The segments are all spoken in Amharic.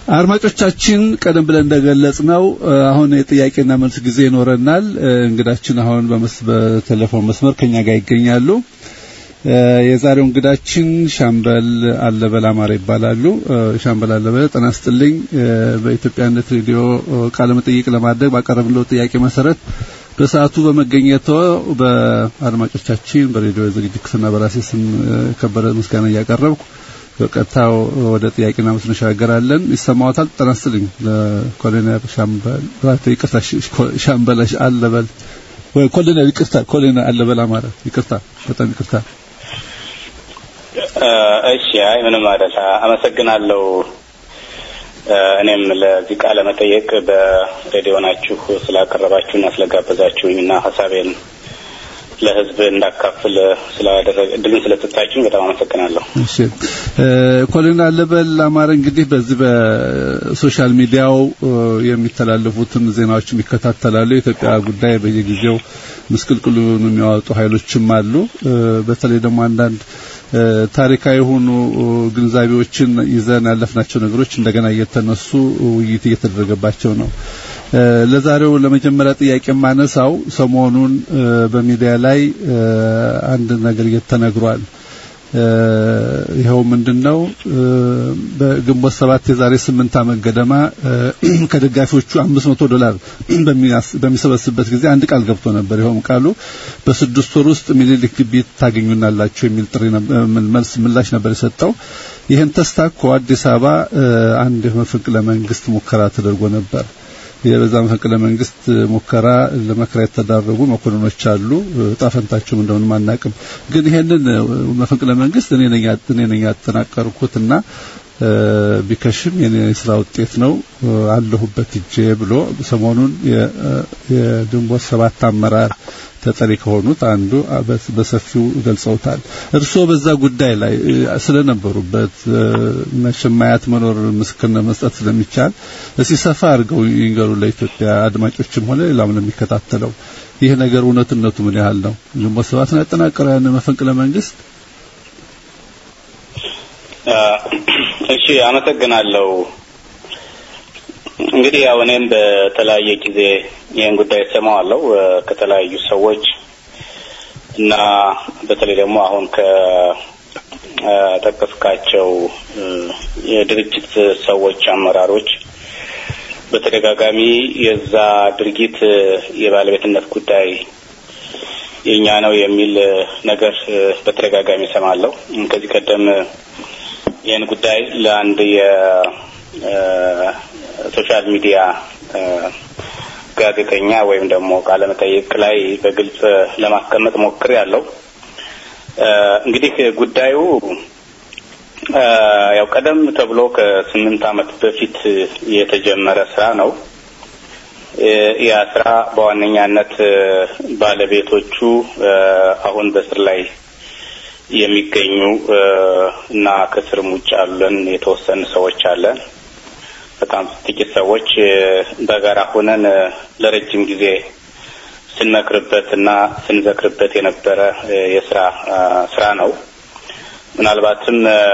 አድማጮቻችን ቀደም ብለን እንደገለጽ ነው አሁን የጥያቄና መልስ ጊዜ ይኖረናል። እንግዳችን አሁን በቴሌፎን መስመር ከኛ ጋር ይገኛሉ። የዛሬው እንግዳችን ሻምበል አለበል አማረ ይባላሉ። ሻምበል አለበል ጤና ይስጥልኝ። በኢትዮጵያነት ሬዲዮ ቃለ መጠይቅ ለማድረግ ባቀረብነው ጥያቄ መሰረት በሰዓቱ በመገኘቶ በአድማጮቻችን በሬዲዮ ዝግጅት ክፍልና በራሴ ስም ከበረ ምስጋና እያቀረብኩ በቀጥታ ወደ ጥያቄና መልስ እንሻገራለን። ይሰማዎታል? ጤና ይስጥልኝ ለኮሎኔል ሻምበል ራቴ ይቅርታ፣ ሻምበል አለበል ወይ ኮሎኔል ይቅርታ፣ ኮሎኔል አለበል አማረ ይቅርታ፣ በጣም ይቅርታ። እሺ፣ አይ ምንም አይደል። አመሰግናለሁ። እኔም ለዚህ ቃለ መጠየቅ በሬዲዮ ናችሁ ስላቀረባችሁና ስለጋበዛችሁኝ እና ሀሳቤን ለሕዝብ እንዳካፍል ስላደረገ እድልን ስለሰጣችሁኝ በጣም አመሰግናለሁ። እሺ ኮሎኔል አለበል አማረ እንግዲህ በዚህ በሶሻል ሚዲያው የሚተላለፉትን ዜናዎች የሚከታተላሉ። የኢትዮጵያ ጉዳይ በየጊዜው ምስቅልቅሉን የሚያወጡ ኃይሎችም አሉ። በተለይ ደግሞ አንዳንድ ታሪካዊ የሆኑ ግንዛቤዎችን ይዘን ያለፍናቸው ነገሮች እንደገና እየተነሱ ውይይት እየተደረገባቸው ነው። ለዛሬው ለመጀመሪያ ጥያቄ የማነሳው ሰሞኑን በሚዲያ ላይ አንድ ነገር እየተነግሯል። ይኸው ምንድነው በግንቦት ሰባት የዛሬ ስምንት ዓመት ገደማ ከደጋፊዎቹ አምስት መቶ ዶላር በሚሰበስብበት ጊዜ አንድ ቃል ገብቶ ነበር። ይኸውም ቃሉ በስድስት ወር ውስጥ ሚኒሊክ ግቢ ታገኙናላችሁ የሚል ጥሪ መልስ ምላሽ ነበር የሰጠው። ይህን ተስታኮ አዲስ አበባ አንድ መፈንቅለ መንግስት ሙከራ ተደርጎ ነበር። የበዛ መፈንቅለ መንግስት ሙከራ ለመከራ የተዳረጉ መኮንኖች አሉ። ጣፈንታቸውም እንደሆነ አናውቅም። ግን ይሄንን መፈንቅለ መንግስት እኔ ነኝ እኔ ነኝ ያጠናቀርኩትና ቢከሽም የኔ ስራ ውጤት ነው አለሁበት እጄ ብሎ ሰሞኑን የግንቦት ሰባት አመራር ተጠሪ ከሆኑት አንዱ በሰፊው ገልጸውታል። እርስዎ በዛ ጉዳይ ላይ ስለነበሩበት መሸማያት መኖር ምስክርነት መስጠት ስለሚቻል እስቲ ሰፋ አድርገው ይንገሩ ለኢትዮጵያ አድማጮችም ሆነ ሌላም ለሚከታተለው ይህ ነገር እውነትነቱ ምን ያህል ነው? ግንቦት ሰባት ነው ያጠናቀረው ያን መፈንቅለ መንግስት? እሺ፣ አመሰግናለሁ። እንግዲህ ያው እኔም በተለያየ ጊዜ ይህን ጉዳይ እሰማዋለሁ ከተለያዩ ሰዎች እና በተለይ ደግሞ አሁን ከጠቀስካቸው የድርጅት ሰዎች አመራሮች በተደጋጋሚ የዛ ድርጊት የባለቤትነት ጉዳይ የኛ ነው የሚል ነገር በተደጋጋሚ እሰማለሁ። ከዚህ ቀደም ይህን ጉዳይ ለአንድ የሶሻል ሚዲያ ጋዜጠኛ ወይም ደግሞ ቃለ መጠይቅ ላይ በግልጽ ለማስቀመጥ ሞክር ያለው እንግዲህ ጉዳዩ ያው ቀደም ተብሎ ከስምንት ዓመት በፊት የተጀመረ ስራ ነው። ያ ስራ በዋነኛነት ባለቤቶቹ አሁን በስር ላይ የሚገኙ እና ከስርም ውጭ ያለን የተወሰኑ ሰዎች አለን። በጣም ጥቂት ሰዎች በጋራ ሆነን ለረጅም ጊዜ ስንመክርበት እና ስንዘክርበት የነበረ የስራ ስራ ነው። ምናልባትም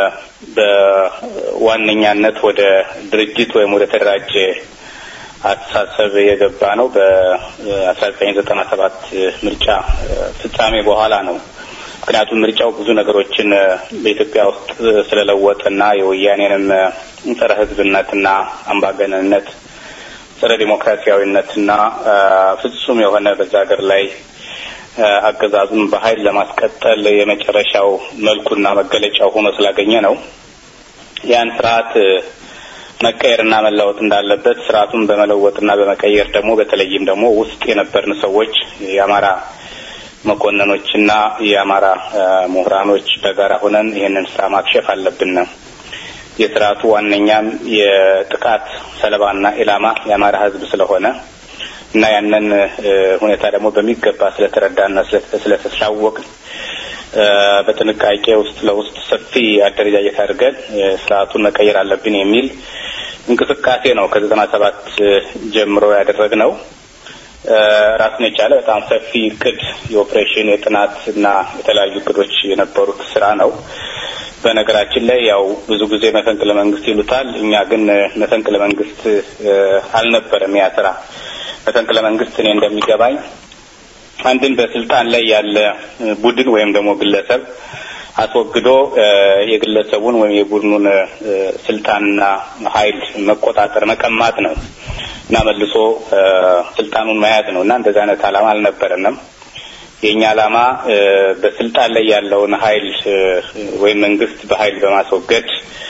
በዋነኛነት ወደ ድርጅት ወይም ወደ ተደራጀ አስተሳሰብ የገባ ነው በአስራ ዘጠኝ ዘጠና ሰባት ምርጫ ፍጻሜ በኋላ ነው። ምክንያቱም ምርጫው ብዙ ነገሮችን በኢትዮጵያ ውስጥ ስለለወጠና የወያኔንም ጸረ ሕዝብነትና አምባገነንነት፣ ጸረ ዲሞክራሲያዊነትና ፍጹም የሆነ በዛ ሀገር ላይ አገዛዙን በኃይል ለማስቀጠል የመጨረሻው መልኩና መገለጫው ሆኖ ስላገኘ ነው ያን ስርዓት መቀየርና መለወጥ እንዳለበት ስርዓቱን በመለወጥና በመቀየር ደግሞ በተለይም ደግሞ ውስጥ የነበርን ሰዎች የአማራ መኮንኖችና የአማራ ምሁራኖች በጋራ ሆነን ይህንን ስራ ማክሸፍ አለብን። የስርዓቱ ዋነኛም የጥቃት ሰለባና ኢላማ የአማራ ህዝብ ስለሆነ እና ያንን ሁኔታ ደግሞ በሚገባ ስለተረዳና ስለተሳወቅን በጥንቃቄ ውስጥ ለውስጥ ሰፊ አደረጃጀት አድርገን ስርዓቱን መቀየር አለብን የሚል እንቅስቃሴ ነው ከዘጠና ሰባት ጀምሮ ያደረግነው። ራሱን የቻለ በጣም ሰፊ እቅድ የኦፕሬሽን የጥናት እና የተለያዩ እቅዶች የነበሩት ስራ ነው። በነገራችን ላይ ያው ብዙ ጊዜ መፈንቅለ መንግስት ይሉታል። እኛ ግን መፈንቅለ መንግስት አልነበረም ያ ስራ። መፈንቅለ መንግስት እኔ እንደሚገባኝ አንድን በስልጣን ላይ ያለ ቡድን ወይም ደግሞ ግለሰብ አስወግዶ የግለሰቡን ወይም የቡድኑን ስልጣንና ኃይል መቆጣጠር መቀማት ነው እና መልሶ ስልጣኑን መያዝ ነው እና እንደዚህ አይነት ዓላማ አልነበረንም። የእኛ ዓላማ በስልጣን ላይ ያለውን ኃይል ወይም መንግስት በኃይል በማስወገድ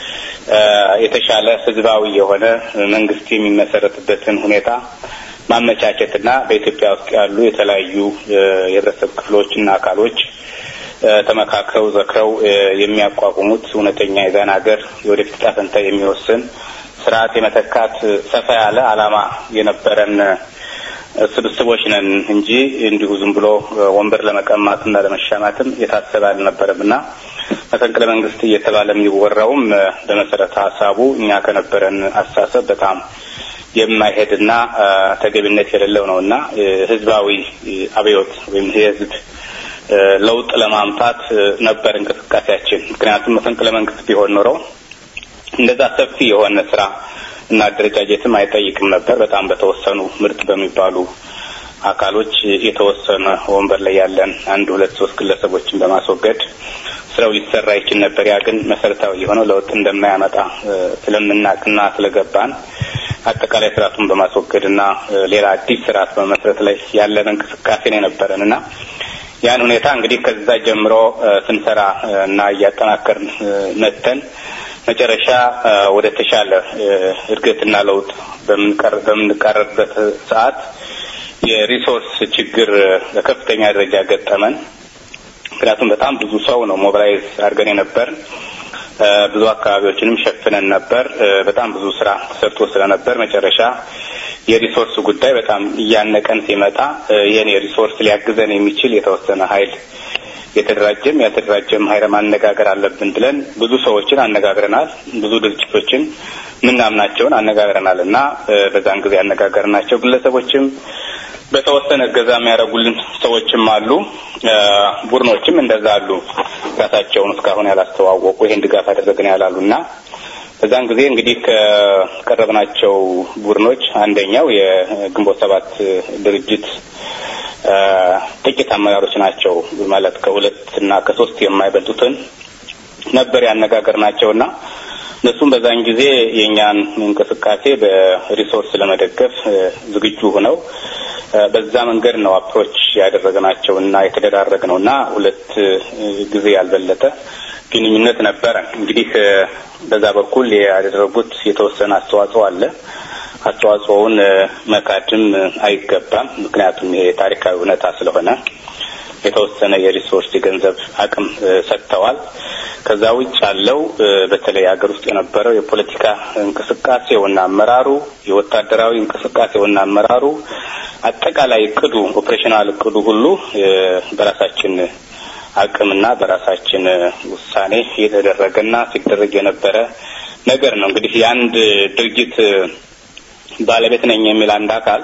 የተሻለ ህዝባዊ የሆነ መንግስት የሚመሰረትበትን ሁኔታ ማመቻቸትና በኢትዮጵያ ውስጥ ያሉ የተለያዩ የህብረተሰብ ክፍሎችና አካሎች ተመካክረው ዘክረው የሚያቋቁሙት እውነተኛ የዛን ሀገር የወደፊት ዕጣ ፈንታ የሚወስን ስርዓት የመተካት ሰፋ ያለ ዓላማ የነበረን ስብስቦች ነን እንጂ እንዲሁ ዝም ብሎ ወንበር ለመቀማትና ለመሻማትም የታሰበ አልነበረም እና መፈንቅለ መንግስት እየተባለ የሚወራውም በመሰረተ ሀሳቡ እኛ ከነበረን አስተሳሰብ በጣም የማይሄድና ተገቢነት የሌለው ነው እና ህዝባዊ አብዮት ወይም የህዝብ ለውጥ ለማምጣት ነበር እንቅስቃሴያችን። ምክንያቱም መፈንቅለ መንግስት ቢሆን ኖረው እንደዛ ሰፊ የሆነ ስራ እና አደረጃጀትም አይጠይቅም ነበር። በጣም በተወሰኑ ምርጥ በሚባሉ አካሎች የተወሰነ ወንበር ላይ ያለን አንድ ሁለት ሶስት ግለሰቦችን በማስወገድ ስራው ሊሰራ ይችል ነበር። ያ ግን መሰረታዊ የሆነው ለውጥ እንደማያመጣ ስለምናቅና ስለገባን አጠቃላይ ስርዓቱን በማስወገድና ሌላ አዲስ ስርዓት በመስረት ላይ ያለን እንቅስቃሴ ነው የነበረን እና ያን ሁኔታ እንግዲህ ከዛ ጀምሮ ስንሰራ እና እያጠናከርን መተን መጨረሻ ወደ ተሻለ እድገትና ለውጥ በምንቀርብበት ሰዓት የሪሶርስ ችግር በከፍተኛ ደረጃ ገጠመን። ምክንያቱም በጣም ብዙ ሰው ነው ሞቢላይዝ አድርገን የነበር ብዙ አካባቢዎችንም ሸፍነን ነበር። በጣም ብዙ ስራ ተሰርቶ ስለነበር መጨረሻ የሪሶርስ ጉዳይ በጣም እያነቀን ሲመጣ ይህን የሪሶርስ ሊያግዘን የሚችል የተወሰነ ኃይል የተደራጀም ያልተደራጀም ኃይል ማነጋገር አለብን ብለን ብዙ ሰዎችን አነጋግረናል። ብዙ ድርጅቶችን ምናምናቸውን አነጋግረናል እና በዛን ጊዜ ያነጋገርናቸው ግለሰቦችም በተወሰነ እገዛ የሚያደርጉልን ሰዎችም አሉ። ቡድኖችም እንደዛ አሉ። ራሳቸውን እስካሁን ያላስተዋወቁ ይህን ድጋፍ አደረግን ያላሉ እና በዛን ጊዜ እንግዲህ ከቀረብናቸው ቡድኖች አንደኛው የግንቦት ሰባት ድርጅት ጥቂት አመራሮች ናቸው ማለት ከሁለት እና ከሶስት የማይበልጡትን ነበር ያነጋገር ናቸው እና እነሱም በዛን ጊዜ የእኛን እንቅስቃሴ በሪሶርስ ለመደገፍ ዝግጁ ሆነው በዛ መንገድ ነው አፕሮች ያደረግናቸው እና የተደራረግ ነው እና ሁለት ጊዜ ያልበለጠ ግንኙነት ነበረ። እንግዲህ በዛ በኩል ያደረጉት የተወሰነ አስተዋጽኦ አለ። አስተዋጽኦውን መካድም አይገባም። ምክንያቱም ይሄ ታሪካዊ እውነታ ስለሆነ የተወሰነ የሪሶርስ የገንዘብ አቅም ሰጥተዋል። ከዛ ውጭ ያለው በተለይ ሀገር ውስጥ የነበረው የፖለቲካ እንቅስቃሴውና አመራሩ፣ የወታደራዊ እንቅስቃሴውና አመራሩ፣ አጠቃላይ እቅዱ ኦፕሬሽናል እቅዱ ሁሉ በራሳችን አቅምና በራሳችን ውሳኔ የተደረገና ሲደረግ የነበረ ነገር ነው። እንግዲህ የአንድ ድርጅት ባለቤት ነኝ የሚል አንድ አካል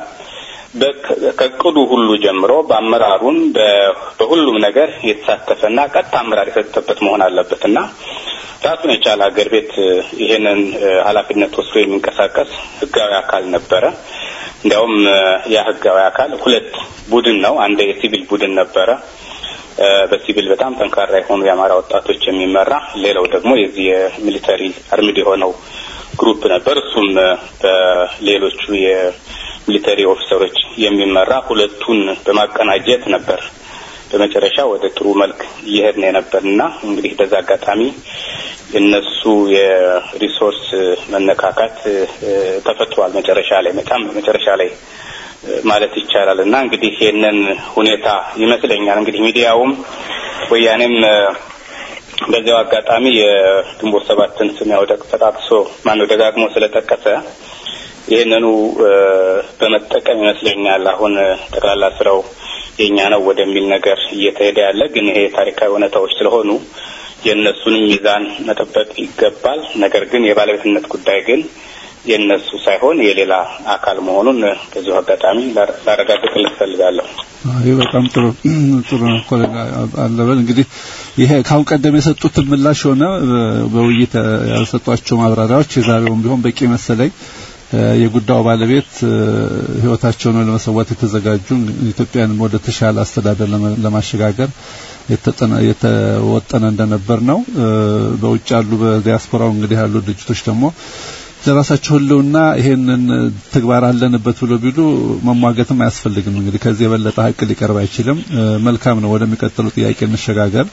ከእቅዱ ሁሉ ጀምሮ በአመራሩን በሁሉም ነገር የተሳተፈና ቀጥታ አመራር የሰጠበት መሆን አለበት እና ራሱን የቻለ ሀገር ቤት ይሄንን ኃላፊነት ወስዶ የሚንቀሳቀስ ህጋዊ አካል ነበረ። እንዲያውም ያ ህጋዊ አካል ሁለት ቡድን ነው። አንድ የሲቪል ቡድን ነበረ በሲቪል በጣም ጠንካራ የሆኑ የአማራ ወጣቶች የሚመራ ሌላው ደግሞ የዚህ የሚሊተሪ አርሚድ የሆነው ግሩፕ ነበር። እሱም በሌሎቹ የሚሊተሪ ኦፊሰሮች የሚመራ ሁለቱን በማቀናጀት ነበር በመጨረሻ ወደ ጥሩ መልክ እየሄድን የነበር እና እንግዲህ በዛ አጋጣሚ የነሱ የሪሶርስ መነካካት ተፈጥሯል። መጨረሻ ላይ በጣም መጨረሻ ላይ ማለት ይቻላል እና እንግዲህ ይህንን ሁኔታ ይመስለኛል እንግዲህ ሚዲያውም ወያኔም በዚያው አጋጣሚ የግንቦት ሰባትን ስም ያው ተጣቅሶ ማነው ደጋግሞ ስለጠቀሰ ይህንኑ በመጠቀም ይመስለኛል አሁን ጠቅላላ ስራው የኛ ነው ወደሚል ነገር እየተሄደ ያለ። ግን ይሄ ታሪካዊ እውነታዎች ስለሆኑ የእነሱንም ሚዛን መጠበቅ ይገባል። ነገር ግን የባለቤትነት ጉዳይ ግን የነሱ ሳይሆን የሌላ አካል መሆኑን በዚሁ አጋጣሚ ላረጋግጥልህ እፈልጋለሁ። ይህ በጣም ጥሩ ጥሩ ነው። አለበል እንግዲህ ይሄ ካሁን ቀደም የሰጡትን ምላሽ ሆነ በውይይት ያልሰጧቸው ማብራሪያዎች የዛሬውም ቢሆን በቂ መሰለኝ። የጉዳዩ ባለቤት ህይወታቸውን ለመሰዋት የተዘጋጁ ኢትዮጵያን ወደ ተሻለ አስተዳደር ለማሸጋገር የተወጠነ እንደነበር ነው። በውጭ ያሉ በዲያስፖራው እንግዲህ ያሉ ድርጅቶች ደግሞ ለራሳቸው ህልውና ይሄንን ተግባር አለንበት ብሎ ቢሉ መሟገትም አያስፈልግም። እንግዲህ ከዚህ የበለጠ ሀቅ ሊቀርብ አይችልም። መልካም ነው። ወደሚቀጥሉ ጥያቄ እንሸጋገር።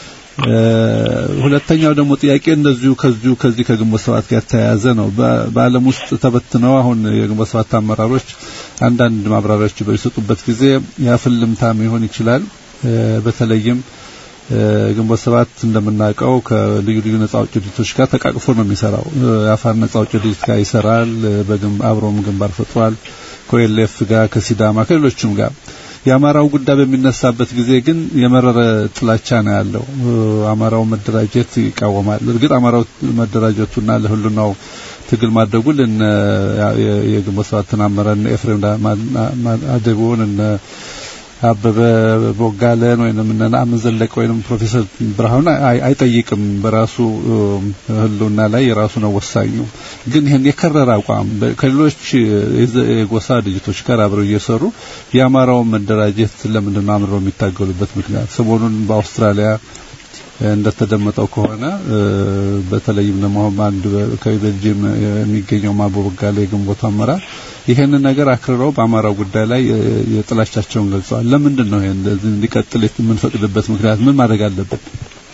ሁለተኛው ደግሞ ጥያቄ እንደዚሁ ከዚሁ ከዚህ ከግንቦት ሰባት ጋር የተያያዘ ነው። በዓለም ውስጥ ተበትነው አሁን የግንቦት ሰባት አመራሮች አንዳንድ ማብራሪያዎች በሚሰጡበት ጊዜ ያፍልምታም ይሆን ይችላል። በተለይም ግንቦት ሰባት እንደምናውቀው ከልዩ ልዩ ነጻ አውጪ ድርጅቶች ጋር ተቃቅፎ ነው የሚሰራው። የአፋር ነጻ አውጪ ድርጅት ጋር ይሰራል። አብሮም ግንባር ፈጥሯል። ከኦኤልኤፍ ጋር፣ ከሲዳማ ከሌሎችም ጋር የአማራው ጉዳይ በሚነሳበት ጊዜ ግን የመረረ ጥላቻ ነው ያለው። አማራው መደራጀት ይቃወማል። እርግጥ አማራው መደራጀቱና ለሁሉናው ትግል ማድረጉ ለነ የግንቦት ሰባትን አመራር እነ ኤፍሬም አደቡን እነ አበበ ቦጋለን ወይንም እነ ነአምን ዘለቀ ወይንም ፕሮፌሰር ብርሃኑ አይጠይቅም። በራሱ ህልውና ላይ የራሱ ነው ወሳኙ። ግን ይህን የከረረ አቋም ከሌሎች የጎሳ ድርጅቶች ጋር አብረው እየሰሩ የአማራውን መደራጀት ለምንድን ነው አምረው የሚታገሉበት ምክንያት? ሰሞኑን በአውስትራሊያ እንደተደመጠው ከሆነ በተለይም ደግሞ አንድ ከቤልጅየም የሚገኘው ማቦ ቦጋለ የግንቦቱ አመራር ይሄንን ነገር አክርረው በአማራው ጉዳይ ላይ የጥላቻቸውን ገልጸዋል። ለምንድን ነው ይሄን እንዲቀጥል የምንፈቅድበት ምክንያት ምን ማድረግ አለበት?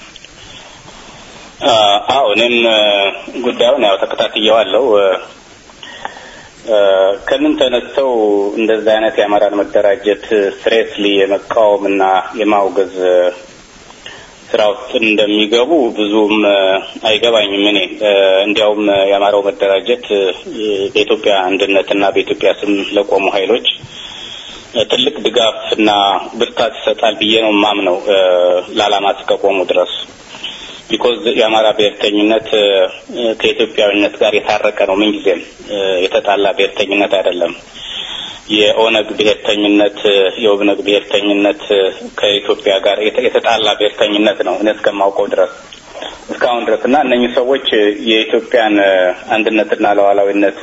አዎ እኔም ጉዳዩን ያው ተከታትየዋለሁ። ከምን ተነስተው እንደዚህ አይነት የአማራን መደራጀት ስሬትሊ የመቃወምና የማውገዝ ስራ ውስጥ እንደሚገቡ ብዙም አይገባኝም። እኔ እንዲያውም የአማራው መደራጀት በኢትዮጵያ አንድነትና በኢትዮጵያ ስም ለቆሙ ኃይሎች ትልቅ ድጋፍና ብርታት ይሰጣል ብዬ ነው የማምነው ለዓላማ እስከቆሙ ድረስ። ቢኮዝ የአማራ ብሔርተኝነት ከኢትዮጵያዊነት ጋር የታረቀ ነው። ምንጊዜም የተጣላ ብሔርተኝነት አይደለም። የኦነግ ብሔርተኝነት የኦብነግ ብሔርተኝነት ከኢትዮጵያ ጋር የተጣላ ብሔርተኝነት ነው እኔ እስከማውቀው ድረስ እስካሁን ድረስ እና እነኚህ ሰዎች የኢትዮጵያን አንድነትና ሉዓላዊነት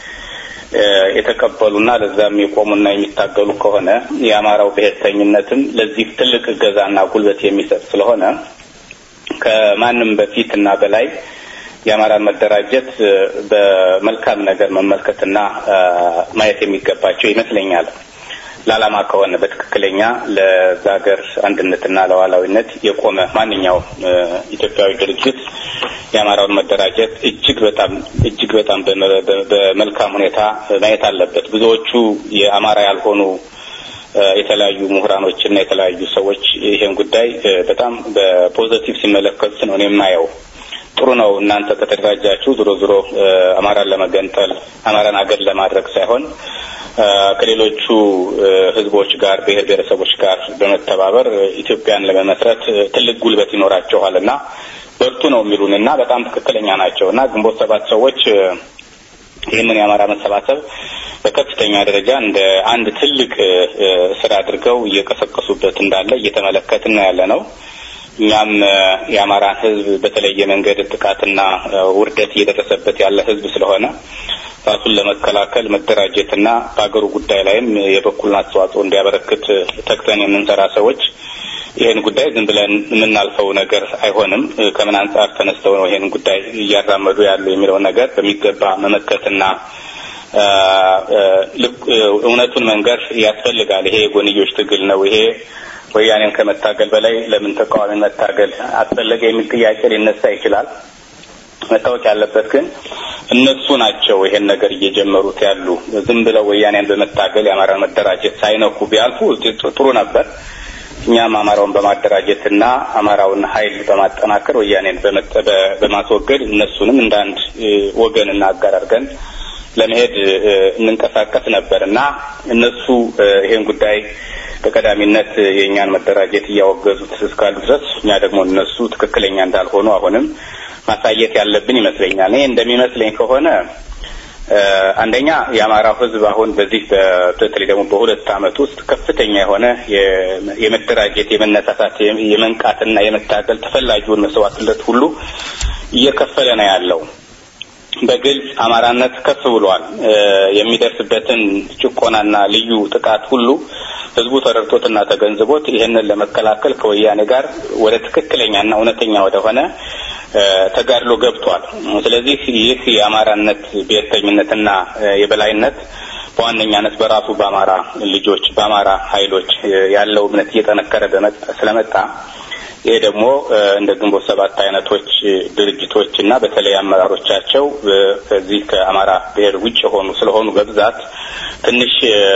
የተቀበሉና ለዛም የቆሙና የሚታገሉ ከሆነ የአማራው ብሔርተኝነትም ለዚህ ትልቅ እገዛና ጉልበት የሚሰጥ ስለሆነ ከማንም በፊት እና በላይ የአማራን መደራጀት በመልካም ነገር መመልከትና ማየት የሚገባቸው ይመስለኛል። ለዓላማ ከሆነ በትክክለኛ ለዛ ሀገር አንድነትና ለዋላዊነት የቆመ ማንኛውም ኢትዮጵያዊ ድርጅት የአማራውን መደራጀት እጅግ በጣም እጅግ በጣም በመልካም ሁኔታ ማየት አለበት። ብዙዎቹ የአማራ ያልሆኑ የተለያዩ ምሁራኖችና የተለያዩ ሰዎች ይሄን ጉዳይ በጣም በፖዘቲቭ ሲመለከቱት ነው እኔ የማየው። ጥሩ ነው እናንተ ከተደራጃችሁ ዞሮ ዞሮ አማራን ለመገንጠል አማራን አገር ለማድረግ ሳይሆን ከሌሎቹ ህዝቦች ጋር ብሔር ብሔረሰቦች ጋር በመተባበር ኢትዮጵያን ለመመስረት ትልቅ ጉልበት ይኖራቸዋል እና በርቱ ነው የሚሉን እና በጣም ትክክለኛ ናቸው እና ግንቦት ሰባት ሰዎች ይህንን የአማራ መሰባሰብ በከፍተኛ ደረጃ እንደ አንድ ትልቅ ስራ አድርገው እየቀሰቀሱበት እንዳለ እየተመለከትን ያለ ነው። እኛም የአማራን ህዝብ በተለየ መንገድ ጥቃትና ውርደት እየደረሰበት ያለ ህዝብ ስለሆነ ራሱን ለመከላከል መደራጀትና በሀገሩ ጉዳይ ላይም የበኩልን አስተዋጽኦ እንዲያበረክት ተግተን የምንሰራ ሰዎች ይህን ጉዳይ ዝም ብለን የምናልፈው ነገር አይሆንም። ከምን አንጻር ተነስተው ነው ይህን ጉዳይ እያራመዱ ያሉ የሚለውን ነገር በሚገባ መመከትና እውነቱን መንገር ያስፈልጋል። ይሄ የጎንዮሽ ትግል ነው። ይሄ ወያኔን ከመታገል በላይ ለምን ተቃዋሚ መታገል አስፈለገ የሚል ጥያቄ ሊነሳ ይችላል። መታወቅ ያለበት ግን እነሱ ናቸው ይሄን ነገር እየጀመሩት ያሉ። ዝም ብለው ወያኔን በመታገል የአማራን መደራጀት ሳይነኩ ቢያልፉ ጥሩ ነበር። እኛም አማራውን በማደራጀትና አማራውን ኃይል በማጠናከር ወያኔን በማስወገድ እነሱንም እንደ አንድ ወገንና አጋር አድርገን ለመሄድ እንንቀሳቀስ ነበር እና እነሱ ይሄን ጉዳይ በቀዳሚነት የእኛን መደራጀት እያወገዙት እስካሉ ድረስ እኛ ደግሞ እነሱ ትክክለኛ እንዳልሆኑ አሁንም ማሳየት ያለብን ይመስለኛል። ይሄ እንደሚመስለኝ ከሆነ አንደኛ የአማራው ሕዝብ አሁን በዚህ በተለይ ደግሞ በሁለት ዓመት ውስጥ ከፍተኛ የሆነ የመደራጀት፣ የመነሳሳት፣ የመንቃትና የመታገል ተፈላጊውን መስዋዕትነት ሁሉ እየከፈለ ነው ያለው። በግልጽ አማራነት ከፍ ብሏል። የሚደርስበትን ጭቆናና ልዩ ጥቃት ሁሉ ህዝቡ ተረድቶትና ተገንዝቦት ይህንን ለመከላከል ከወያኔ ጋር ወደ ትክክለኛና እውነተኛ ወደሆነ ተጋድሎ ገብቷል። ስለዚህ ይህ የአማራነት ብሔርተኝነትና የበላይነት በዋነኛነት በራሱ በአማራ ልጆች በአማራ ኃይሎች ያለው እምነት እየጠነከረ ስለመጣ ይሄ ደግሞ እንደ ግንቦት ሰባት አይነቶች ድርጅቶች እና በተለይ አመራሮቻቸው ከዚህ ከአማራ ብሔር ውጭ የሆኑ ስለሆኑ በብዛት ትንሽ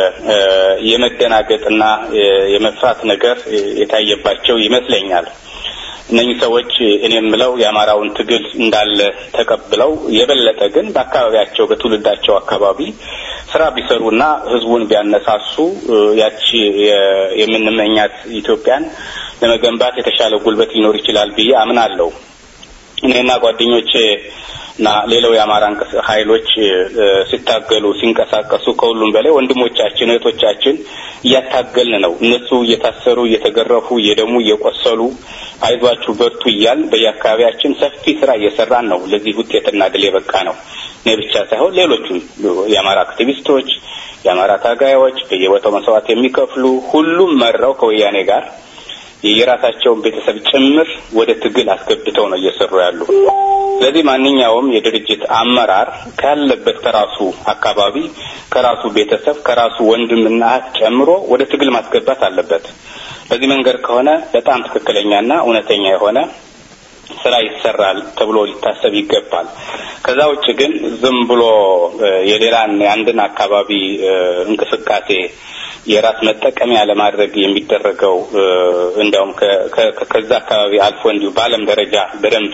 የመደናገጥና የመፍራት ነገር የታየባቸው ይመስለኛል። እነኚህ ሰዎች እኔ የምለው የአማራውን ትግል እንዳለ ተቀብለው የበለጠ ግን በአካባቢያቸው በትውልዳቸው አካባቢ ስራ ቢሰሩና ህዝቡን ቢያነሳሱ ያቺ የምንመኛት ኢትዮጵያን ለመገንባት የተሻለ ጉልበት ሊኖር ይችላል ብዬ አምናለሁ። እኔና ጓደኞቼ እና ሌላው የአማራ ኃይሎች ሲታገሉ ሲንቀሳቀሱ ከሁሉም በላይ ወንድሞቻችን እህቶቻችን እያታገልን ነው። እነሱ እየታሰሩ እየተገረፉ እየደሙ እየቆሰሉ አይዟችሁ በርቱ እያል በየአካባቢያችን ሰፊ ስራ እየሰራን ነው። ለዚህ ውጤትና ድል የበቃ ነው። እኔ ብቻ ሳይሆን ሌሎቹም የአማራ አክቲቪስቶች፣ የአማራ ታጋዮች በየቦታው መስዋዕት የሚከፍሉ ሁሉም መራው ከወያኔ ጋር የራሳቸውን ቤተሰብ ጭምር ወደ ትግል አስገብተው ነው እየሰሩ ያሉ። ስለዚህ ማንኛውም የድርጅት አመራር ካለበት ከራሱ አካባቢ፣ ከራሱ ቤተሰብ፣ ከራሱ ወንድምና እህት ጨምሮ ወደ ትግል ማስገባት አለበት። በዚህ መንገድ ከሆነ በጣም ትክክለኛና እውነተኛ የሆነ ስራ ይሰራል ተብሎ ሊታሰብ ይገባል። ከዛ ውጭ ግን ዝም ብሎ የሌላን የአንድን አካባቢ እንቅስቃሴ የራስ መጠቀሚያ ለማድረግ የሚደረገው እንዲያውም ከዛ አካባቢ አልፎ እንዲሁ በዓለም ደረጃ በደንብ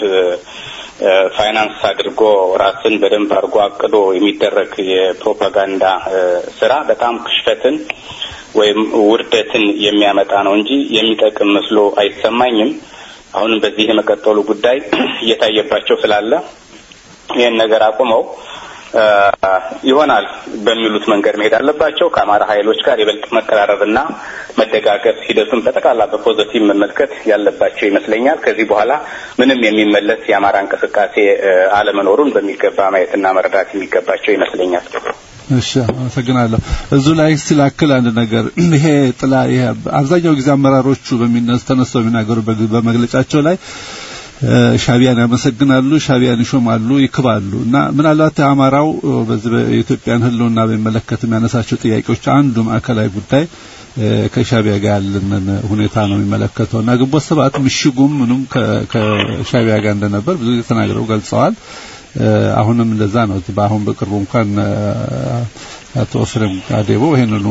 ፋይናንስ አድርጎ ራስን በደንብ አድርጎ አቅዶ የሚደረግ የፕሮፓጋንዳ ስራ በጣም ክሽፈትን ወይም ውርደትን የሚያመጣ ነው እንጂ የሚጠቅም መስሎ አይሰማኝም። አሁንም በዚህ የመቀጠሉ ጉዳይ እየታየባቸው ስላለ ይህን ነገር አቁመው ይሆናል በሚሉት መንገድ መሄድ አለባቸው። ከአማራ ኃይሎች ጋር ይበልጥ መቀራረብና መደጋገፍ ሂደቱን በጠቅላላ በፖዘቲቭ መመልከት ያለባቸው ይመስለኛል። ከዚህ በኋላ ምንም የሚመለስ የአማራ እንቅስቃሴ አለመኖሩን በሚገባ ማየትና መረዳት የሚገባቸው ይመስለኛል። እሺ፣ አመሰግናለሁ። እዙ ላይ ስላክል አንድ ነገር ይሄ ጥላ ይሄ አብዛኛው ጊዜ አመራሮቹ በሚነሱ ተነስተው የሚናገሩ በመግለጫቸው ላይ ሻቢያን ያመሰግናሉ፣ ሻቢያን ይሾማሉ፣ ይክባሉ እና ምናልባት አማራው በዚህ በኢትዮጵያን ሕልውና በሚመለከት የሚያነሳቸው ጥያቄዎች አንዱ ማዕከላዊ ጉዳይ ከሻቢያ ጋር ያለንን ሁኔታ ነው የሚመለከተው እና ግንቦት ሰባት ምሽጉም ምኑም ከሻቢያ ጋር እንደነበር ብዙ ጊዜ ተናግረው ገልጸዋል። አሁንም እንደዛ ነው። በአሁን በቅርቡ እንኳን አቶ ፍሬም አዴቦ ይሄንኑ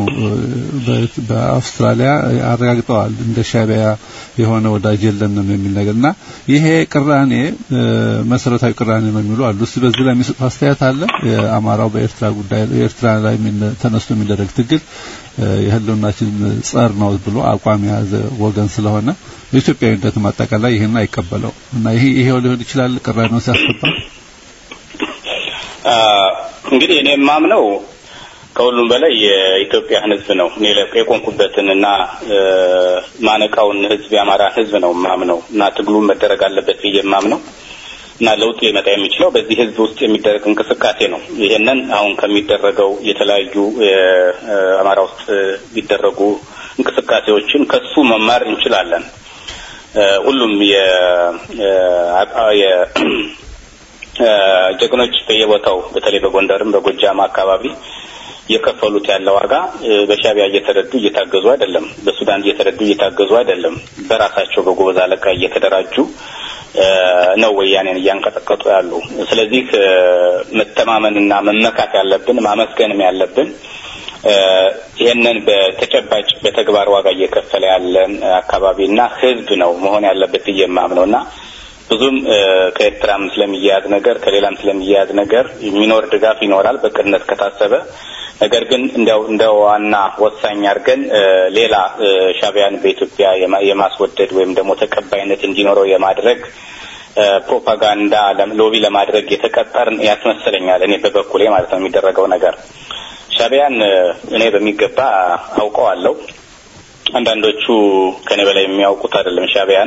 በአውስትራሊያ አረጋግጠዋል። እንደ ሻቢያ የሆነ ወዳጅ የለንም የሚል ነገርና ይሄ ቅራኔ መሰረታዊ ቅራኔ ነው የሚሉ አሉ። እስቲ በዚህ ላይ የሚሰጡት አስተያየት አለ። የአማራው በኤርትራ ጉዳይ ኤርትራ ላይ ተነስቶ የሚደረግ ትግል የህልውናችን ጸር ነው ብሎ አቋም የያዘ ወገን ስለሆነ በኢትዮጵያዊነትም አጠቃላይ ይህን አይቀበለው እና ይሄ ይሄው ሊሆን ይችላል ቅራኔው ሲያስፈታ እንግዲህ እኔ የማምነው ከሁሉም በላይ የኢትዮጵያን ሕዝብ ነው። እኔ የቆምኩበትን እና ማነቃውን ሕዝብ የአማራን ሕዝብ ነው የማምነው እና ትግሉን መደረግ አለበት ብዬ የማምነው እና ለውጥ ሊመጣ የሚችለው በዚህ ሕዝብ ውስጥ የሚደረግ እንቅስቃሴ ነው። ይሄንን አሁን ከሚደረገው የተለያዩ አማራ ውስጥ የሚደረጉ እንቅስቃሴዎችን ከሱ መማር እንችላለን። ሁሉም ጀግኖች በየቦታው በተለይ በጎንደርም በጎጃም አካባቢ የከፈሉት ያለ ዋጋ በሻቢያ እየተረዱ እየታገዙ አይደለም። በሱዳን እየተረዱ እየታገዙ አይደለም። በራሳቸው በጎበዝ አለቃ እየተደራጁ ነው ወያኔን እያንቀጠቀጡ ያሉ። ስለዚህ መተማመንና መመካት ያለብን ማመስገንም ያለብን ይህንን በተጨባጭ በተግባር ዋጋ እየከፈለ ያለን አካባቢና ህዝብ ነው መሆን ያለበት ብዬ የማምነው እና ብዙም ከኤርትራም ስለሚያያዝ ነገር ከሌላም ስለሚያያዝ ነገር የሚኖር ድጋፍ ይኖራል በቅድነት ከታሰበ። ነገር ግን እንዲያው እንደ ዋና ወሳኝ አድርገን ሌላ ሻቢያን በኢትዮጵያ የማስወደድ ወይም ደግሞ ተቀባይነት እንዲኖረው የማድረግ ፕሮፓጋንዳ ሎቢ ለማድረግ የተቀጠርን ያስመስለኛል። እኔ በበኩሌ ማለት ነው የሚደረገው ነገር ሻቢያን እኔ በሚገባ አውቀዋለሁ። አንዳንዶቹ ከኔ በላይ የሚያውቁት አይደለም ሻቢያን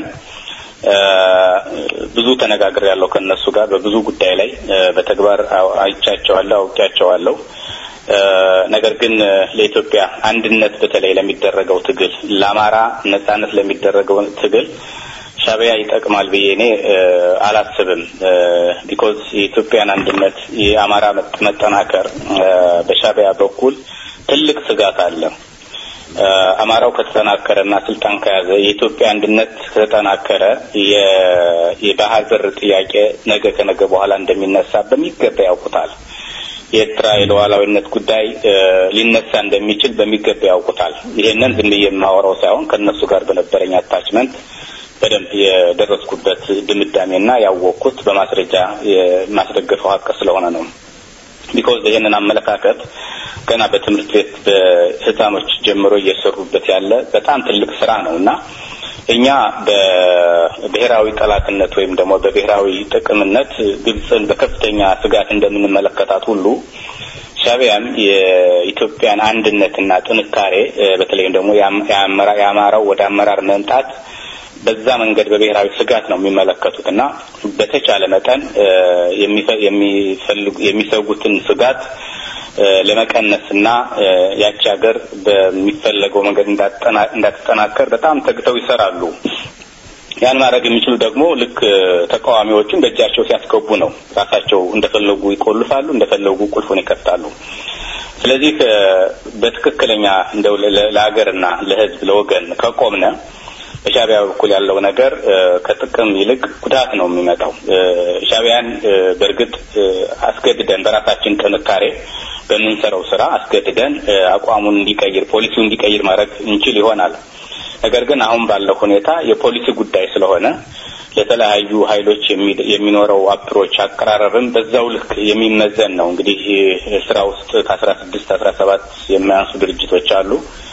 ብዙ ተነጋግር ያለው ከነሱ ጋር በብዙ ጉዳይ ላይ በተግባር አይቻቸዋለሁ፣ አውቄያቸዋለሁ። ነገር ግን ለኢትዮጵያ አንድነት በተለይ ለሚደረገው ትግል፣ ለአማራ ነጻነት ለሚደረገው ትግል ሻቢያ ይጠቅማል ብዬ እኔ አላስብም። ቢኮዝ የኢትዮጵያን አንድነት የአማራ መጠናከር በሻቢያ በኩል ትልቅ ስጋት አለ። አማራው ከተጠናከረና ስልጣን ከያዘ የኢትዮጵያ አንድነት ከተጠናከረ የባህር በር ጥያቄ ነገ ከነገ በኋላ እንደሚነሳ በሚገባ ያውቁታል። የኤርትራ የሉዓላዊነት ጉዳይ ሊነሳ እንደሚችል በሚገባ ያውቁታል። ይሄንን ዝም ብዬ የማወራው ሳይሆን ከእነሱ ጋር በነበረኝ አታችመንት በደንብ የደረስኩበት ድምዳሜና ያወቅኩት በማስረጃ የማስደገፈው ሀቅ ስለሆነ ነው። ቢኮዝ ይህንን አመለካከት ገና በትምህርት ቤት በህፃኖች ጀምሮ እየሰሩበት ያለ በጣም ትልቅ ስራ ነው እና እኛ በብሔራዊ ጠላትነት ወይም ደግሞ በብሔራዊ ጥቅምነት ግብፅን በከፍተኛ ስጋት እንደምንመለከታት ሁሉ ሻቢያም የኢትዮጵያን አንድነትና ጥንካሬ በተለይም ደግሞ የአማራው ወደ አመራር መምጣት በዛ መንገድ በብሔራዊ ስጋት ነው የሚመለከቱት እና በተቻለ መጠን የሚፈልጉ የሚሰጉትን ስጋት ለመቀነስ እና ያቺ ሀገር በሚፈለገው መንገድ እንዳትጠናከር በጣም ተግተው ይሰራሉ። ያን ማድረግ የሚችሉ ደግሞ ልክ ተቃዋሚዎቹን በእጃቸው ሲያስገቡ ነው። ራሳቸው እንደፈለጉ ይቆልፋሉ፣ እንደፈለጉ ቁልፉን ይከፍታሉ። ስለዚህ በትክክለኛ እንደው ለሀገርና ለሕዝብ ለወገን ከቆምነ በሻቢያ በኩል ያለው ነገር ከጥቅም ይልቅ ጉዳት ነው የሚመጣው። ሻቢያን በእርግጥ አስገድደን በራሳችን ጥንካሬ በምንሰራው ስራ አስገድደን አቋሙን እንዲቀይር ፖሊሲውን እንዲቀይር ማድረግ እንችል ይሆናል። ነገር ግን አሁን ባለው ሁኔታ የፖሊሲ ጉዳይ ስለሆነ ለተለያዩ ኃይሎች የሚኖረው አፕሮች አቀራረብም በዛው ልክ የሚመዘን ነው። እንግዲህ ስራ ውስጥ ከአስራ ስድስት አስራ ሰባት የማያንሱ ድርጅቶች አሉ።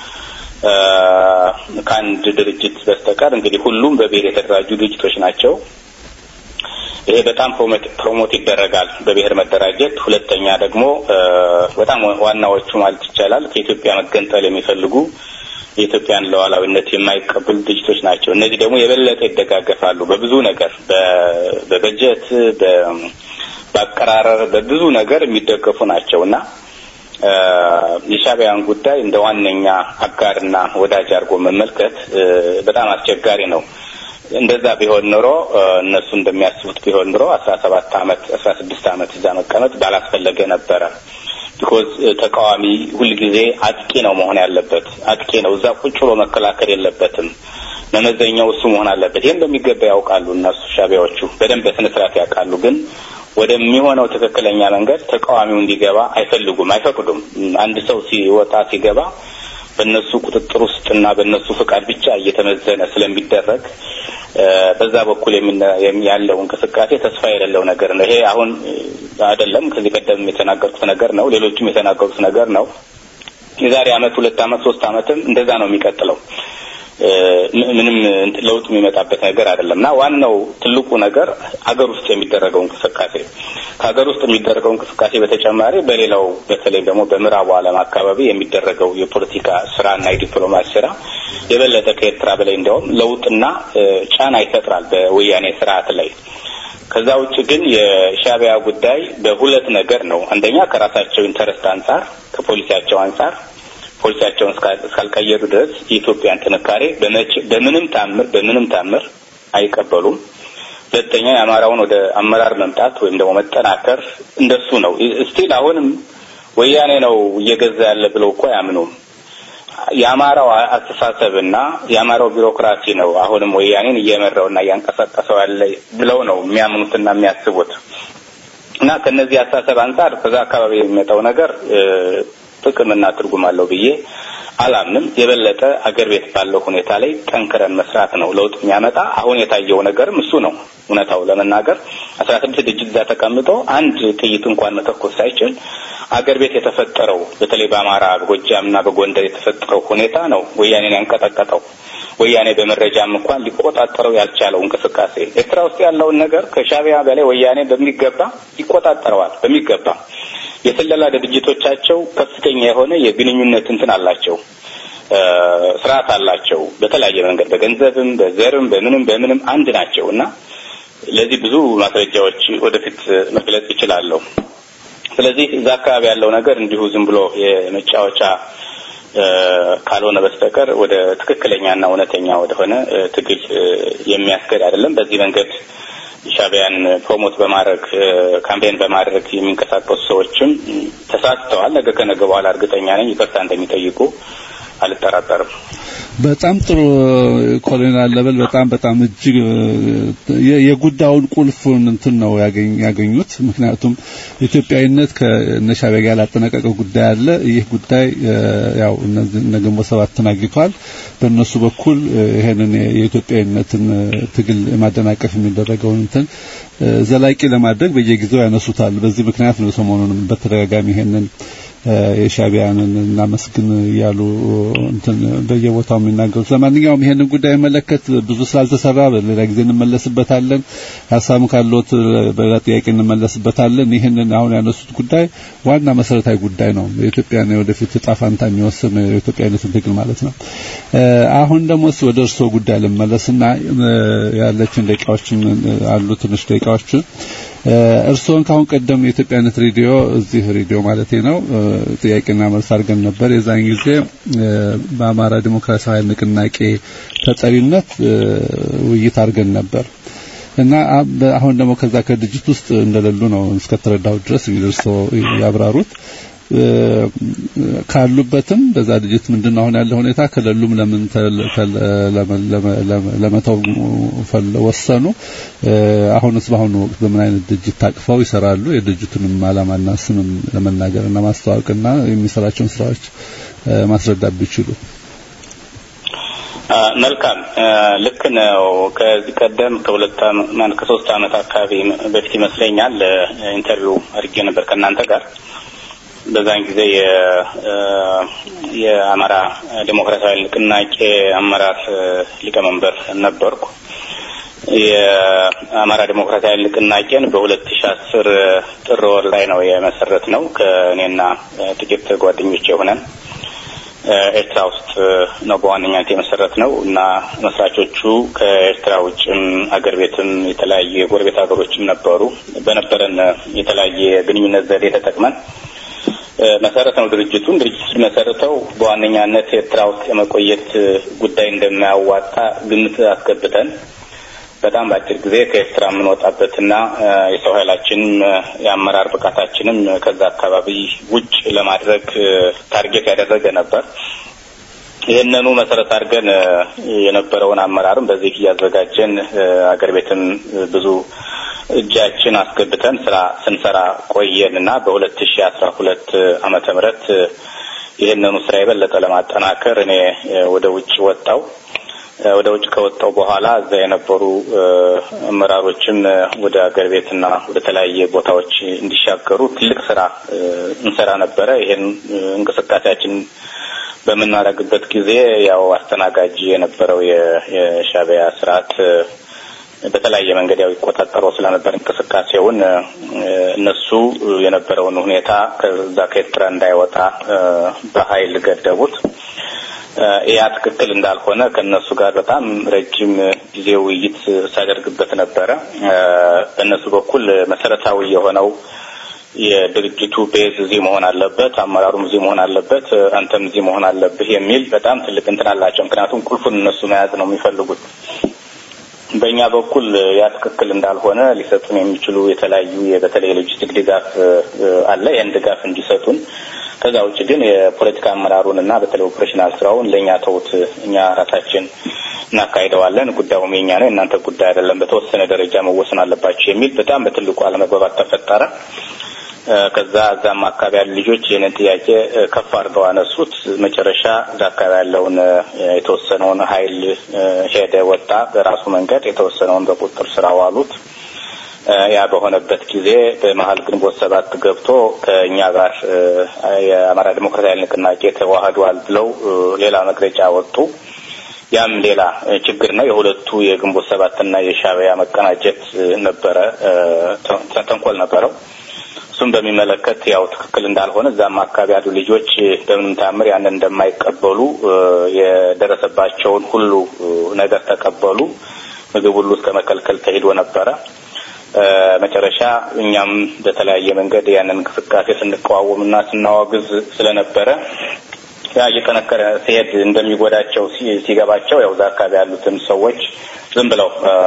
ከአንድ ድርጅት በስተቀር እንግዲህ ሁሉም በብሔር የተደራጁ ድርጅቶች ናቸው። ይሄ በጣም ፕሮሞት ይደረጋል በብሔር መደራጀት። ሁለተኛ ደግሞ በጣም ዋናዎቹ ማለት ይቻላል ከኢትዮጵያ መገንጠል የሚፈልጉ የኢትዮጵያን ሉዓላዊነት የማይቀበሉ ድርጅቶች ናቸው። እነዚህ ደግሞ የበለጠ ይደጋገፋሉ በብዙ ነገር፣ በበጀት፣ በአቀራረብ፣ በብዙ ነገር የሚደገፉ ናቸው እና የሻቢያን ጉዳይ እንደ ዋነኛ አጋርና ወዳጅ አድርጎ መመልከት በጣም አስቸጋሪ ነው። እንደዛ ቢሆን ኖሮ እነሱ እንደሚያስቡት ቢሆን ኖሮ አስራ ሰባት አመት አስራ ስድስት አመት እዛ መቀመጥ ባላስፈለገ ነበረ። ቢኮዝ ተቃዋሚ ሁልጊዜ አጥቂ ነው መሆን ያለበት። አጥቂ ነው። እዛ ቁጭ ብሎ መከላከል የለበትም። መመዘኛው እሱ መሆን አለበት። ይህም በሚገባ ያውቃሉ እነሱ ሻቢያዎቹ በደንብ በስነ ስርዓት ያውቃሉ። ግን ወደሚሆነው ትክክለኛ መንገድ ተቃዋሚው እንዲገባ አይፈልጉም፣ አይፈቅዱም። አንድ ሰው ሲወጣ ሲገባ በእነሱ ቁጥጥር ውስጥና በእነሱ ፍቃድ ብቻ እየተመዘነ ስለሚደረግ በዛ በኩል ያለው እንቅስቃሴ ተስፋ የሌለው ነገር ነው። ይሄ አሁን አይደለም፣ ከዚህ ቀደም የተናገርኩት ነገር ነው። ሌሎችም የተናገሩት ነገር ነው። የዛሬ አመት፣ ሁለት አመት፣ ሶስት አመትም እንደዛ ነው የሚቀጥለው። ምንም ለውጥ የሚመጣበት ነገር አይደለም እና ዋናው ትልቁ ነገር ሀገር ውስጥ የሚደረገው እንቅስቃሴ ከሀገር ውስጥ የሚደረገው እንቅስቃሴ በተጨማሪ በሌላው በተለይ ደግሞ በምዕራቡ ዓለም አካባቢ የሚደረገው የፖለቲካ ስራና የዲፕሎማሲ ስራ የበለጠ ከኤርትራ በላይ እንዲያውም ለውጥና ጫና ይፈጥራል በወያኔ ስርዓት ላይ። ከዛ ውጭ ግን የሻቢያ ጉዳይ በሁለት ነገር ነው። አንደኛ ከራሳቸው ኢንተረስት አንጻር ከፖሊሲያቸው አንጻር ፖሊሲያቸውን እስካልቀየሩ ድረስ የኢትዮጵያን ጥንካሬ በምንም ታምር በምንም ታምር አይቀበሉም። ሁለተኛ የአማራውን ወደ አመራር መምጣት ወይም ደግሞ መጠናከር እንደሱ ነው። ስቲል አሁንም ወያኔ ነው እየገዛ ያለ ብለው እኮ አያምኑም። የአማራው አስተሳሰብና የአማራው ቢሮክራሲ ነው አሁንም ወያኔን እየመራውና እያንቀሳቀሰው ያለ ብለው ነው የሚያምኑትና የሚያስቡት እና ከነዚህ አስተሳሰብ አንጻር በዛ አካባቢ የሚመጣው ነገር ጥቅምና ትርጉም አለው ብዬ አላምንም። የበለጠ አገር ቤት ባለው ሁኔታ ላይ ጠንክረን መስራት ነው ለውጥ የሚያመጣ። አሁን የታየው ነገርም እሱ ነው። እውነታው ለመናገር አስራ ስድስት ድርጅት እዛ ተቀምጦ አንድ ጥይት እንኳን መተኮስ ሳይችል አገር ቤት የተፈጠረው በተለይ በአማራ በጎጃምና በጎንደር የተፈጠረው ሁኔታ ነው ወያኔን ያንቀጠቀጠው። ወያኔ በመረጃም እንኳን ሊቆጣጠረው ያልቻለው እንቅስቃሴ ኤርትራ ውስጥ ያለውን ነገር ከሻቢያ በላይ ወያኔ በሚገባ ይቆጣጠረዋል። በሚገባ የስለላ ድርጅቶቻቸው ከፍተኛ የሆነ የግንኙነት እንትን አላቸው፣ ስርዓት አላቸው። በተለያየ መንገድ በገንዘብም፣ በዘርም፣ በምንም በምንም አንድ ናቸው እና ለዚህ ብዙ ማስረጃዎች ወደፊት መግለጽ ይችላለሁ። ስለዚህ እዛ አካባቢ ያለው ነገር እንዲሁ ዝም ብሎ የመጫወቻ ካልሆነ በስተቀር ወደ ትክክለኛና እውነተኛ ወደሆነ ትግል የሚያስገድ አይደለም። በዚህ መንገድ ሻቢያን ፕሮሞት በማድረግ ካምፔን በማድረግ የሚንቀሳቀሱ ሰዎችም ተሳስተዋል። ነገ ከነገ በኋላ እርግጠኛ ነኝ ይቅርታ እንደሚጠይቁ አልጠራጠርም። በጣም ጥሩ ኮሎኔል አለበል በጣም በጣም እጅግ የጉዳዩን ቁልፉን እንትን ነው ያገኙት። ምክንያቱም ኢትዮጵያዊነት ከነሻቢያ ጋር ያላጠናቀቀው ጉዳይ አለ። ይህ ጉዳይ ያው እነ ግንቦት ሰባትን አግኝቷል። በእነሱ በኩል ይሄንን የኢትዮጵያዊነትን ትግል ማደናቀፍ የሚደረገውን እንትን ዘላቂ ለማድረግ በየጊዜው ያነሱታል። በዚህ ምክንያት ነው ሰሞኑንም በተደጋጋሚ ይሄንን የሻቢያንን እናመስግን እያሉ እንትን በየቦታው የሚናገሩት። ለማንኛውም ይሄንን ጉዳይ መለከት ብዙ ስላልተሰራ በሌላ ጊዜ እንመለስበታለን። ሀሳብም ካለዎት በሌላ ጥያቄ እንመለስበታለን። ይህንን አሁን ያነሱት ጉዳይ ዋና መሰረታዊ ጉዳይ ነው። የኢትዮጵያን የወደፊት እጣ ፋንታ የሚወስን የኢትዮጵያዊነትን ትግል ማለት ነው። አሁን ደግሞ ወደ እርስዎ ጉዳይ ልመለስና ያለችን ደቂቃዎችን አሉ ትንሽ ደቂቃዎችን እርስዎን ካሁን ቀደም የኢትዮጵያነት ሬዲዮ እዚህ ሬዲዮ ማለት ነው ጥያቄና መልስ አድርገን ነበር። የዛን ጊዜ በአማራ ዲሞክራሲያዊ ንቅናቄ ተጠሪነት ውይይት አድርገን ነበር እና አሁን ደግሞ ከዛ ከድርጅት ውስጥ እንደሌሉ ነው እስከተረዳሁ ድረስ እንግዲህ እርስዎ ያብራሩት። ካሉበትም በዛ ድርጅት ምንድን ነው አሁን ያለ ሁኔታ ከሌሉም ለምን ለመተው ወሰኑ? አሁንስ በአሁኑ ወቅት በምን አይነት ድርጅት ታቅፈው ይሰራሉ? የድርጅቱንም ዓላማና ስምም ለመናገርና ማስተዋወቅና የሚሰራቸውን ስራዎች ማስረዳት ቢችሉ። መልካም ልክ ነው። ከዚህ ቀደም ከሁለት ከሶስት አመት አካባቢ በፊት ይመስለኛል ኢንተርቪው አድርጌ ነበር ከእናንተ ጋር በዛን ጊዜ የአማራ ዴሞክራሲያዊ ንቅናቄ አመራር ሊቀመንበር ነበርኩ። የአማራ ዴሞክራሲያዊ ንቅናቄን በሁለት ሺ አስር ጥር ወር ላይ ነው የመሰረት ነው ከእኔና ጥቂት ጓደኞች የሆነን ኤርትራ ውስጥ ነው በዋነኛነት የመሰረት ነው እና መስራቾቹ ከኤርትራ ውጭም አገር ቤትም የተለያዩ የጎረቤት ሀገሮችም ነበሩ። በነበረን የተለያየ ግንኙነት ዘዴ ተጠቅመን መሰረት ነው ድርጅቱን ድርጅቱ መሰረተው በዋነኛነት ኤርትራ ውስጥ የመቆየት ጉዳይ እንደማያዋጣ ግምት አስገብተን በጣም በአጭር ጊዜ ከኤርትራ የምንወጣበትና የሰው ኃይላችንም የአመራር ብቃታችንም ከዛ አካባቢ ውጭ ለማድረግ ታርጌት ያደረገ ነበር። ይህንኑ መሰረት አድርገን የነበረውን አመራርም በዚህ እያዘጋጀን አገር ቤትም ብዙ እጃችን አስገብተን ስራ ስንሰራ ቆየን እና በሁለት ሺ አስራ ሁለት አመተ ምህረት ይህንኑ ስራ የበለጠ ለማጠናከር እኔ ወደ ውጭ ወጣው። ወደ ውጭ ከወጣው በኋላ እዛ የነበሩ አመራሮችም ወደ አገር ቤትና ወደ ተለያየ ቦታዎች እንዲሻገሩ ትልቅ ስራ እንሰራ ነበረ። ይሄን እንቅስቃሴያችን በምናደርግበት ጊዜ ያው አስተናጋጅ የነበረው የሻዕቢያ ስርዓት በተለያየ መንገድ ያው ይቆጣጠረው ስለነበር እንቅስቃሴውን እነሱ የነበረውን ሁኔታ ከዛ ከኤርትራ እንዳይወጣ በኃይል ገደቡት። ያ ትክክል እንዳልሆነ ከእነሱ ጋር በጣም ረጅም ጊዜ ውይይት ሳደርግበት ነበረ። በእነሱ በኩል መሰረታዊ የሆነው የድርጅቱ ቤዝ እዚህ መሆን አለበት፣ አመራሩም እዚህ መሆን አለበት፣ አንተም እዚህ መሆን አለብህ የሚል በጣም ትልቅ እንትን አላቸው። ምክንያቱም ቁልፉን እነሱ መያዝ ነው የሚፈልጉት። በእኛ በኩል ያ ትክክል እንዳልሆነ ሊሰጡን የሚችሉ የተለያዩ በተለይ የሎጂስቲክ ድጋፍ አለ። ያን ድጋፍ እንዲሰጡን ከዛ ውጭ ግን የፖለቲካ አመራሩን እና በተለይ ኦፕሬሽናል ስራውን ለእኛ ተውት፣ እኛ ራሳችን እናካሂደዋለን፣ ጉዳዩም የኛ ነው፣ የእናንተ ጉዳይ አይደለም፣ በተወሰነ ደረጃ መወሰን አለባቸው የሚል በጣም በትልቁ አለመግባባት ተፈጠረ። ከዛ እዛም አካባቢ ያሉ ልጆች ይህንን ጥያቄ ከፍ አድርገው አነሱት። መጨረሻ እዛ አካባቢ ያለውን የተወሰነውን ኃይል ሄደ፣ ወጣ በራሱ መንገድ፣ የተወሰነውን በቁጥጥር ስር አዋሉት። ያ በሆነበት ጊዜ በመሀል ግንቦት ሰባት ገብቶ ከእኛ ጋር የአማራ ዲሞክራሲያዊ ንቅናቄ ተዋህዷል ብለው ሌላ መግለጫ ወጡ። ያም ሌላ ችግር ነው። የሁለቱ የግንቦት ሰባትና የሻዕቢያ መቀናጀት ነበረ፣ ተንኮል ነበረው። እሱም በሚመለከት ያው ትክክል እንዳልሆነ እዛም አካባቢ ያሉ ልጆች በምንም ታምር ያንን እንደማይቀበሉ የደረሰባቸውን ሁሉ ነገር ተቀበሉ። ምግብ ሁሉ እስከ መከልከል ተሄዶ ነበረ። መጨረሻ እኛም በተለያየ መንገድ ያንን እንቅስቃሴ ስንቃወምና ስናወግዝ ስለነበረ ያ እየጠነከረ ሲሄድ እንደሚጎዳቸው ሲገባቸው ያው እዛ አካባቢ ያሉትን ሰዎች ዝም ብለው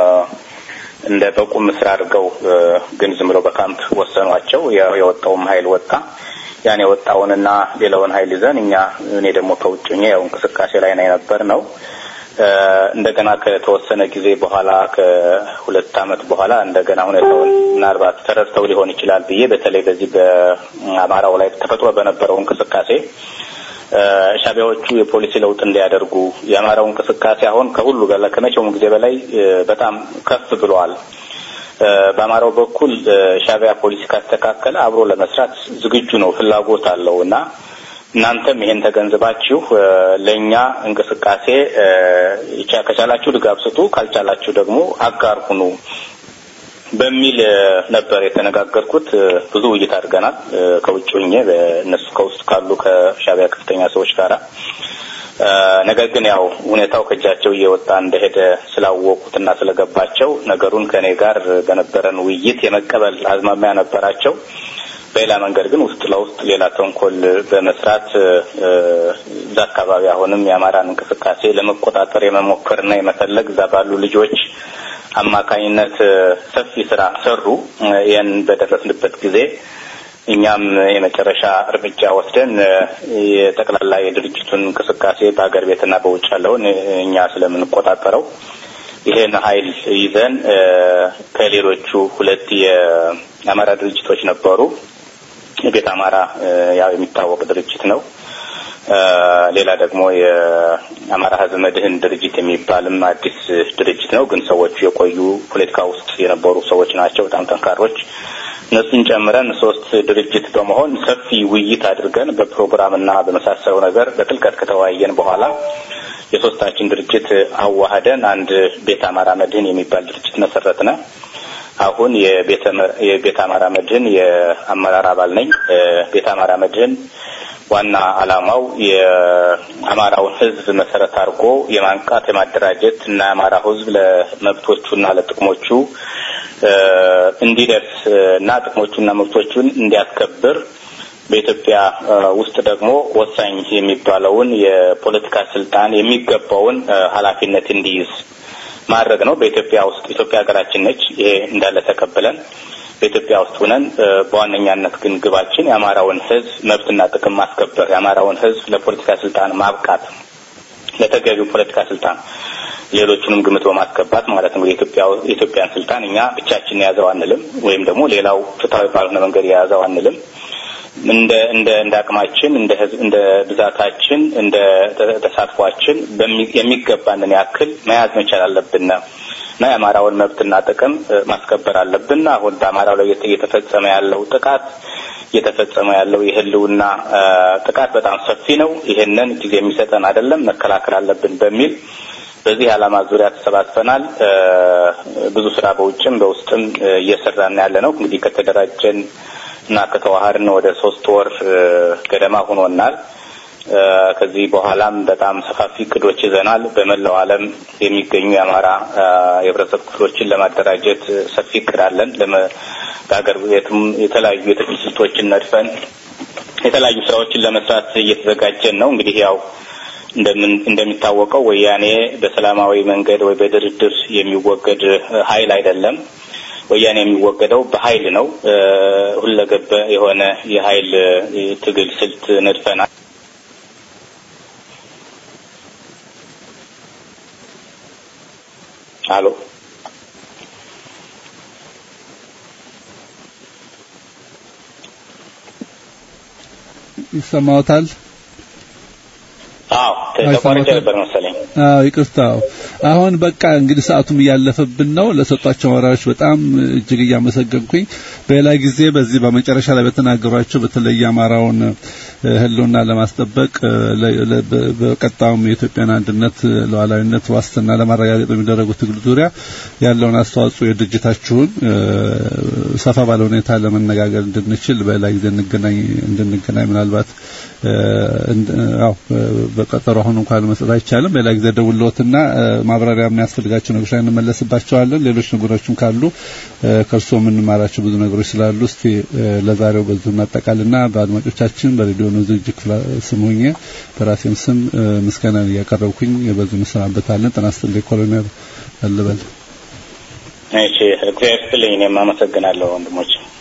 እንደ በቁም ስራ አድርገው ግን ዝም ብለው በካምፕ ወሰኗቸው። የወጣውም ኃይል ወጣ። ያን የወጣውንና ሌላውን ኃይል ይዘን እኛ እኔ ደግሞ ከውጭ ያው እንቅስቃሴ ላይ ነው የነበር ነው። እንደገና ከተወሰነ ጊዜ በኋላ ከሁለት ዓመት በኋላ እንደገና ሁኔታውን ምናልባት ተረድተው ሊሆን ይችላል ብዬ በተለይ በዚህ በአማራው ላይ ተፈጥሮ በነበረው እንቅስቃሴ ሻዕቢያዎቹ የፖሊሲ ለውጥ እንዲያደርጉ የአማራው እንቅስቃሴ አሁን ከሁሉ በላይ ከመቼውም ጊዜ በላይ በጣም ከፍ ብለዋል። በአማራው በኩል ሻዕቢያ ፖሊሲ ካስተካከለ አብሮ ለመስራት ዝግጁ ነው፣ ፍላጎት አለው እና እናንተም ይሄን ተገንዝባችሁ ለእኛ እንቅስቃሴ ከቻላችሁ ድጋፍ ስጡ፣ ካልቻላችሁ ደግሞ አጋር ሁኑ በሚል ነበር የተነጋገርኩት። ብዙ ውይይት አድርገናል ከውጭ ሆኜ በእነሱ ከውስጥ ካሉ ከሻዕቢያ ከፍተኛ ሰዎች ጋራ። ነገር ግን ያው ሁኔታው ከእጃቸው እየወጣ እንደሄደ ስላወቁትና ስለገባቸው ነገሩን ከእኔ ጋር በነበረን ውይይት የመቀበል አዝማሚያ ነበራቸው። በሌላ መንገድ ግን ውስጥ ለውስጥ ሌላ ተንኮል በመስራት እዛ አካባቢ አሁንም የአማራን እንቅስቃሴ ለመቆጣጠር የመሞከርና የመፈለግ እዛ ባሉ ልጆች አማካኝነት ሰፊ ስራ ሰሩ። ይህን በደረስንበት ጊዜ እኛም የመጨረሻ እርምጃ ወስደን የጠቅላላ የድርጅቱን እንቅስቃሴ በሀገር ቤትና በውጭ ያለውን እኛ ስለምንቆጣጠረው ይህን ኃይል ይዘን ከሌሎቹ ሁለት የአማራ ድርጅቶች ነበሩ። ቤት አማራ ያው የሚታወቅ ድርጅት ነው። ሌላ ደግሞ የአማራ ሕዝብ መድህን ድርጅት የሚባልም አዲስ ድርጅት ነው። ግን ሰዎቹ የቆዩ ፖለቲካ ውስጥ የነበሩ ሰዎች ናቸው፣ በጣም ጠንካሮች። እነሱን ጨምረን ሶስት ድርጅት በመሆን ሰፊ ውይይት አድርገን በፕሮግራምና በመሳሰለው ነገር በጥልቀት ከተወያየን በኋላ የሶስታችን ድርጅት አዋህደን አንድ ቤት አማራ መድህን የሚባል ድርጅት መሰረትነ። አሁን የቤት አማራ መድህን የአመራር አባል ነኝ። ቤት አማራ መድህን ዋና ዓላማው የአማራውን ሕዝብ መሰረት አድርጎ የማንቃት የማደራጀት እና የአማራው ሕዝብ ለመብቶቹና ለጥቅሞቹ እንዲደርስ እና ጥቅሞቹና መብቶቹን እንዲያስከብር በኢትዮጵያ ውስጥ ደግሞ ወሳኝ የሚባለውን የፖለቲካ ስልጣን የሚገባውን ኃላፊነት እንዲይዝ ማድረግ ነው። በኢትዮጵያ ውስጥ ኢትዮጵያ ሀገራችን ነች። ይሄ እንዳለ ተቀብለን በኢትዮጵያ ውስጥ ሆነን በዋነኛነት ግን ግባችን የአማራውን ህዝብ መብትና ጥቅም ማስከበር፣ የአማራውን ህዝብ ለፖለቲካ ስልጣን ማብቃት፣ ለተገቢው ፖለቲካ ስልጣን ሌሎቹንም ግምት በማስገባት ማለት ነው። የኢትዮጵያን ስልጣን እኛ ብቻችን የያዘው አንልም፣ ወይም ደግሞ ሌላው ፍትሐዊ ባልሆነ መንገድ የያዘው አንልም። እንደ እንደ እንደ አቅማችን እንደ ህዝብ እንደ ብዛታችን እንደ ተሳትፏችን የሚገባንን ያክል መያዝ መቻል አለብን እና የአማራውን መብትና ጥቅም ማስከበር አለብን። አሁን በአማራው ላይ እየተፈጸመ ያለው ጥቃት እየተፈጸመ ያለው የህልውና ጥቃት በጣም ሰፊ ነው። ይሄንን ጊዜ የሚሰጠን አይደለም፣ መከላከል አለብን በሚል በዚህ ዓላማ ዙሪያ ተሰባስበናል። ብዙ ስራ በውጭም በውስጥም እየሰራን ያለ ነው። እንግዲህ ከተደራጀን እና ከተዋሃድን ወደ ሶስት ወር ገደማ ሆኖናል። ከዚህ በኋላም በጣም ሰፋፊ እቅዶች ይዘናል። በመላው ዓለም የሚገኙ የአማራ የህብረተሰብ ክፍሎችን ለማደራጀት ሰፊ እቅድ አለን። በሀገር ቤትም የተለያዩ የትግል ስልቶችን ነድፈን የተለያዩ ስራዎችን ለመስራት እየተዘጋጀን ነው። እንግዲህ ያው እንደምን እንደሚታወቀው ወያኔ በሰላማዊ መንገድ ወይ በድርድር የሚወገድ ኃይል አይደለም። ወያኔ የሚወገደው በኃይል ነው። ሁለገብ የሆነ የኃይል ትግል ስልት ነድፈናል። አሎ ይሰማዎታል? አዎ ተቋርጬ ነበር መሰለኝ። አዎ ይቅርታ። አሁን በቃ እንግዲህ ሰዓቱም እያለፈብን ነው። ለሰጧቸው ወራዎች በጣም እጅግ እያመሰገንኩኝ በሌላ ጊዜ በዚህ በመጨረሻ ላይ በተናገሯቸው በተለይ አማራውን ህልውና ለማስጠበቅ በቀጣዩም የኢትዮጵያን አንድነት ሉዓላዊነት ዋስትና ለማረጋገጥ በሚደረጉ ትግል ዙሪያ ያለውን አስተዋጽኦ የድርጅታችሁን ሰፋ ባለ ሁኔታ ለመነጋገር እንድንችል በሌላ ጊዜ እንገናኝ እንድንገናኝ ምናልባት አው በቀጠሮ አሁን እንኳን መስጠት አይቻልም። በሌላ ጊዜ ደውሎትና ማብራሪያ የሚያስፈልጋቸው ነገሮች ላይ እንመለስባቸዋለን። ሌሎች ነገሮችም ካሉ ከእርስዎ የምንማራቸው ብዙ ነገሮች ስላሉ እስቲ ለዛሬው በዚሁ እናጠቃልና በአድማጮቻችን በሬዲዮ ዝግጅት ክፍል ስም ሆኜ በራሴም ስም ምስጋናን እያቀረብኩኝ በዚሁ እንሰናበታለን። ጤና ይስጥልኝ ኮሎኔል አለበል። እሺ፣ እግዚአብሔር ይስጥልኝ። እኔም አመሰግናለሁ ወንድሞች።